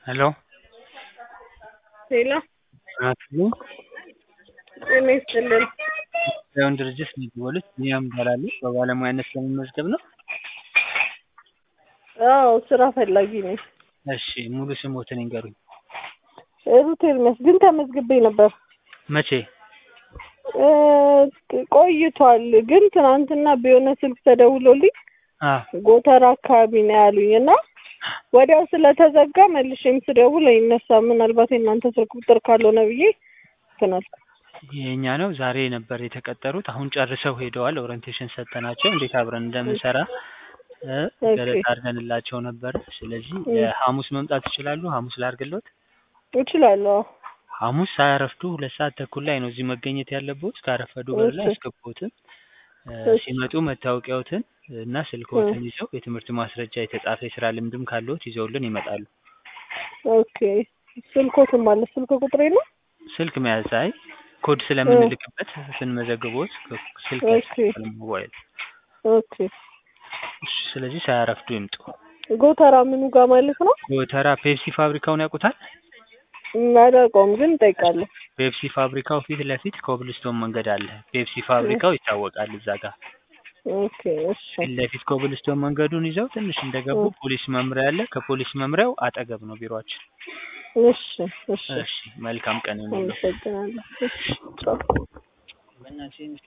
ሄሎ ሄሎ አትሉ ጤና ይስጥልን። የውን ድርጅት ነው የደወሉት። ቢኒያም እባላለሁ። በባለሙያነት ለመመዝገብ ነው? አዎ ስራ ፈላጊ ነኝ። እሺ ሙሉ ስሞትን ይንገሩኝ። ሩት ኤርሚያስ ግን ተመዝግቤ ነበር መቼ? እ ቆይቷል። ግን ትናንትና በሆነ ስልክ ተደውሎልኝ አ ጎተራ አካባቢ ነው ያሉኝ እና ወዲያው ስለተዘጋ መልሼም ስደውል አይነሳም። ምናልባት የእናንተ ስልክ ቁጥር ካልሆነ ብዬ እንትን አልኩ። የኛ ነው። ዛሬ ነበር የተቀጠሩት። አሁን ጨርሰው ሄደዋል። ኦሪንቴሽን ሰጠናቸው እንዴት አብረን እንደምንሰራ እ ገለጻ አድርገንላቸው ነበር። ስለዚህ ሐሙስ መምጣት ይችላሉ። ሐሙስ ላድርግልዎት? እችላለሁ። ሐሙስ ሳያረፍዱ ሁለት ሰዓት ተኩል ላይ ነው እዚህ መገኘት ያለብዎት። ካረፈዱ በር ላይ እሺ። አያስገቡዎትም። እ እሺ። ሲመጡ መታወቂያዎትን እና ስልክዎትን ይዘው የትምህርት ማስረጃ የተጻፈ የስራ ልምድም ካለዎት ይዘውልን ይመጣሉ። ኦኬ ስልኮትም አለ ስልክ ቁጥሬ ነው። ስልክ መያዝ አይ ኮድ ስለምንልክበት ስንመዘግቦት ስልክ ኦኬ። ያስፈልጋል ሞባይል። ኦኬ እሺ፣ ስለዚህ ሳያረፍዱ ይምጡ። ጎተራ ምኑ ጋር ማለት ነው? ጎተራ ፔፕሲ ፋብሪካውን ያውቁታል? አላውቀውም ግን እጠይቃለሁ። ፔፕሲ ፋብሪካው ፊት ለፊት ኮብልስቶን መንገድ አለ። ፔፕሲ ፋብሪካው ይታወቃል እዛ ጋር ኦኬ እሺ ፊት ለፊት ኮብልስቶን መንገዱን ይዘው ትንሽ እንደገቡ ፖሊስ መምሪያ አለ። ከፖሊስ መምሪያው አጠገብ ነው ቢሮአችን። እሺ እሺ እሺ፣ መልካም ቀን ይሁንልዎት። አመሰግናለሁ። እሺ ቻው።